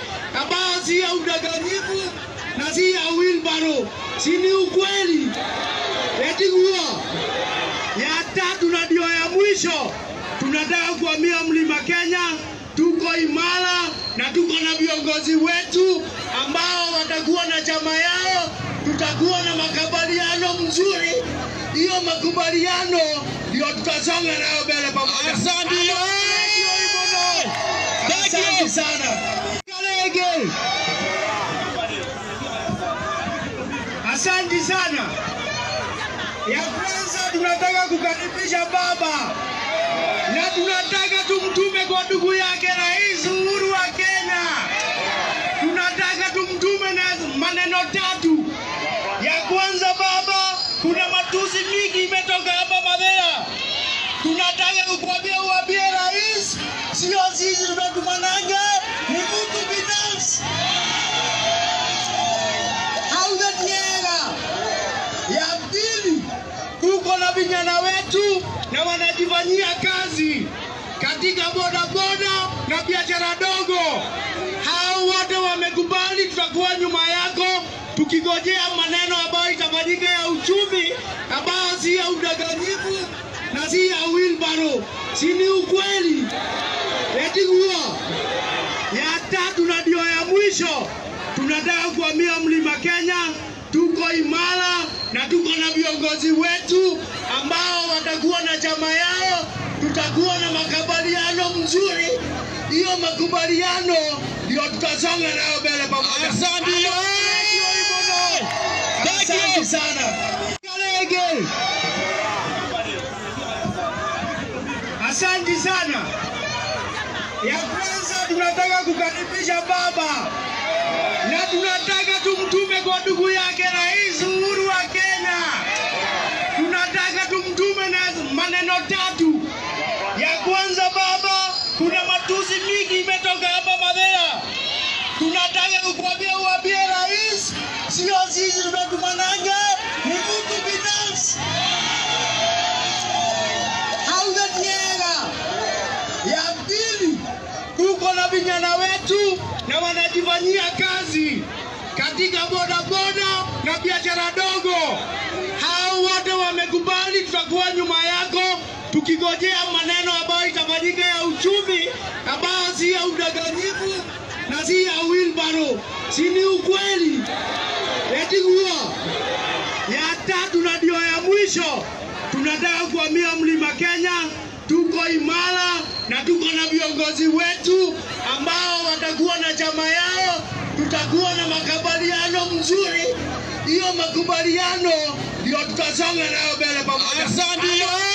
ambayo si ya udanganyifu na si ya wilbaro, si ni ukweli? Eti huo ya tatu na ndio ya mwisho, tunataka kuhamia mlima Kenya. Tuko imara na tuko na viongozi wetu ambao watakuwa na chama yao, tutakuwa na makubaliano mzuri. Hiyo makubaliano ndio tutasonga nayo mbele pamoja. Asante. Thank you. Asante sana. Kalege. Asante sana. Ya kwanza tunataka kukaribisha baba na tunataka tumtume kwa ndugu yake Rais Uhuru wa Kenya. Tunataka tumtume na maneno tatu. Ya kwanza, baba, kuna matusi mingi imetoka hapa Madhera. Tunataka kukwambia uambie rais, sio sisi tumetumananga, ni mtu binafsi. Haujatiega. Ya pili, tuko na vijana wetu na wanajifanyia kazi katika bodaboda na biashara dogo. Hao wote wamekubali, tutakuwa nyuma yako tukigojea maneno ambayo itafanyika ya uchumi ambayo si ya udanganyifu na si ya wilbaro, si ni ukweli? Eti huo ya tatu na ndio ya mwisho, tunataka kuhamia mlima Kenya. Tuko imara na tuko na viongozi wetu ambao watakuwa na chama yao, tutakuwa na makubaliano mzuri. Hiyo makubaliano ndio tutasonga nayo mbele pamoja. Asante. Thank you. Asante sana. Kalege. Asante sana. Ya kwanza tunataka kukaribisha baba na tunataka tumtume kwa ndugu yake Rais Uhuru wa Kenya. Tunataka tumtume na maneno tatu. Ya kwanza, baba, kuna matusi mingi imetoka hapa Madhera. Tunataka kukwambia uambie rais, sio sisi tumetumananga, ni mtu binafsi. Haujatiega. Ya pili, tuko na vijana wetu na wanajifanyia kazi katika bodaboda na biashara dogo. Hao wote wamekubali, tutakuwa nyuma yako tukigojea maneno ambayo itafanyika ya uchumi ambayo si ya udanganyifu na si ya wilbaro, si ni ukweli? Eti huo ya tatu na ndio ya mwisho, tunataka kuhamia mlima Kenya. Tuko imara na tuko na viongozi wetu ambao watakuwa na chama yao, tutakuwa na makubaliano mzuri. Hiyo makubaliano ndio tutasonga nayo mbele pamoja. Asante.